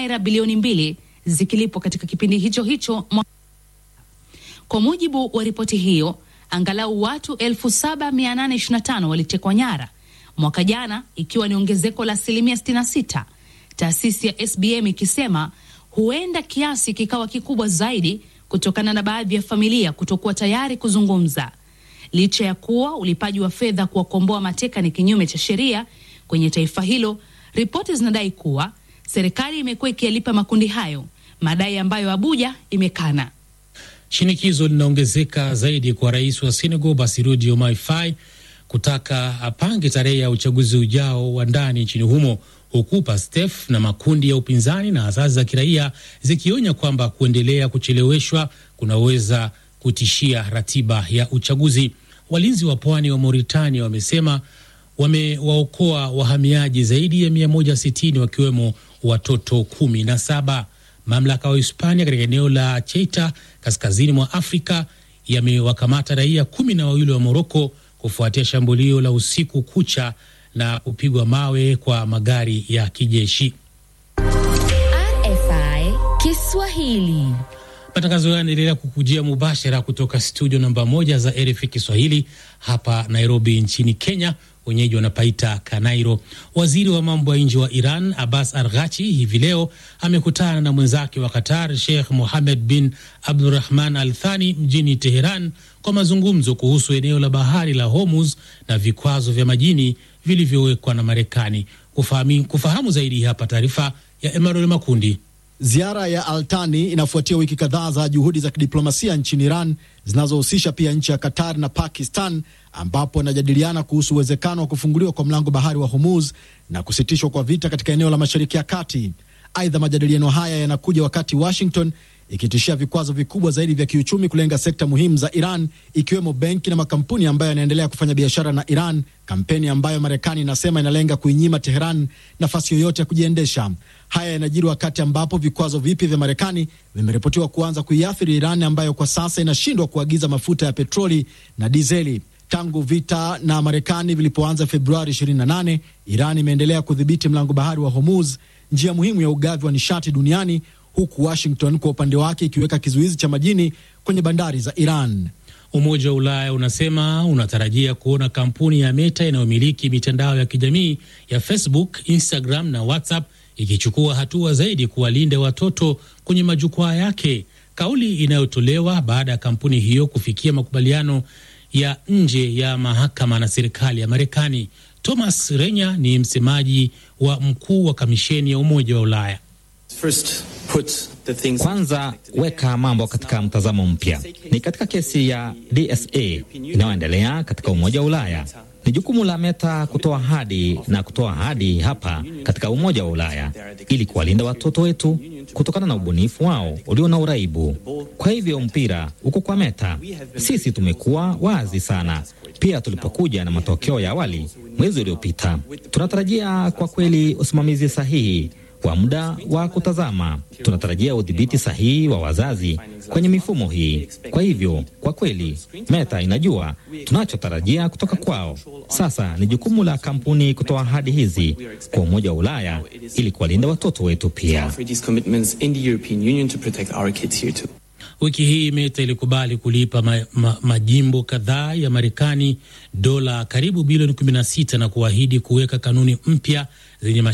naira bilioni mbili zikilipwa katika kipindi hicho hicho. Kwa mujibu wa ripoti hiyo, angalau watu 7825 walitekwa nyara mwaka jana, ikiwa ni ongezeko la asilimia 66, taasisi ya SBM ikisema huenda kiasi kikawa kikubwa zaidi kutokana na baadhi ya familia kutokuwa tayari kuzungumza. Licha ya kuwa ulipaji wa fedha kuwakomboa mateka ni kinyume cha sheria kwenye taifa hilo, ripoti zinadai kuwa serikali imekuwa ikiyalipa makundi hayo, madai ambayo Abuja imekana. Shinikizo linaongezeka zaidi kwa rais wa Senegal Bassirou Diomaye Faye kutaka apange tarehe ya uchaguzi ujao wa ndani nchini humo, huku PASTEF na makundi ya upinzani na asasi za kiraia zikionya kwamba kuendelea kucheleweshwa kunaweza kutishia ratiba ya uchaguzi. Walinzi wa pwani wa Mauritania wamesema wamewaokoa wahamiaji zaidi ya 160 wakiwemo watoto kumi na saba. Mamlaka wa Hispania katika eneo la Ceuta kaskazini mwa Afrika yamewakamata raia kumi na wawili wa Moroko kufuatia shambulio la usiku kucha na kupigwa mawe kwa magari ya kijeshi. RFI Kiswahili. Matangazo haya yanaendelea kukujia mubashara kutoka studio namba moja za RFI Kiswahili hapa Nairobi nchini Kenya. Wenyeji wanapaita Kanairo. Waziri wa mambo ya nje wa Iran Abbas Arghachi hivi leo amekutana na mwenzake wa Qatar Sheikh Mohammed bin Abdurahman Al Thani mjini Teheran kwa mazungumzo kuhusu eneo la bahari la Hormuz na vikwazo vya majini vilivyowekwa na Marekani. Kufahamu, kufahamu zaidi hapa taarifa ya Emmanuel Makundi. Ziara ya Altani inafuatia wiki kadhaa za juhudi za kidiplomasia nchini Iran zinazohusisha pia nchi ya Qatar na Pakistan, ambapo wanajadiliana kuhusu uwezekano wa kufunguliwa kwa mlango bahari wa Hormuz na kusitishwa kwa vita katika eneo la Mashariki ya Kati. Aidha, majadiliano haya yanakuja wakati Washington ikitishia vikwazo vikubwa zaidi vya kiuchumi kulenga sekta muhimu za Iran ikiwemo benki na makampuni ambayo yanaendelea kufanya biashara na Iran, kampeni ambayo Marekani inasema inalenga kuinyima Teheran nafasi yoyote ya kujiendesha. Haya yanajiri wakati ambapo vikwazo vipya vya Marekani vimeripotiwa kuanza kuiathiri Iran ambayo kwa sasa inashindwa kuagiza mafuta ya petroli na dizeli. Tangu vita na Marekani vilipoanza Februari 28, Iran imeendelea kudhibiti mlango bahari wa Hormuz, njia muhimu ya ugavi wa nishati duniani huku Washington kwa upande wake ikiweka kizuizi cha majini kwenye bandari za Iran. Umoja wa Ulaya unasema unatarajia kuona kampuni ya Meta inayomiliki mitandao ya kijamii ya Facebook, Instagram na WhatsApp ikichukua hatua zaidi kuwalinda watoto kwenye majukwaa yake, kauli inayotolewa baada ya kampuni hiyo kufikia makubaliano ya nje ya mahakama na serikali ya Marekani. Thomas Renya ni msemaji wa mkuu wa kamisheni ya Umoja wa Ulaya. First, put the things Kwanza weka mambo katika mtazamo mpya. Ni katika kesi ya DSA inayoendelea katika Umoja wa Ulaya. Ni jukumu la Meta kutoa ahadi na kutoa ahadi hapa katika Umoja wa Ulaya ili kuwalinda watoto wetu kutokana na ubunifu wao ulio na uraibu. Kwa hivyo mpira uko kwa Meta. Sisi tumekuwa wazi sana pia tulipokuja na matokeo ya awali mwezi uliopita. Tunatarajia kwa kweli usimamizi sahihi wa muda wa kutazama. Tunatarajia udhibiti sahihi wa wazazi kwenye mifumo hii. Kwa hivyo, kwa kweli, Meta inajua tunachotarajia kutoka kwao. Sasa ni jukumu la kampuni kutoa ahadi hizi kwa Umoja wa Ulaya ili kuwalinda watoto wetu pia. Wiki hii Meta ilikubali kulipa ma, ma, majimbo kadhaa ya Marekani dola karibu bilioni 16 na kuahidi kuweka kanuni mpya zenye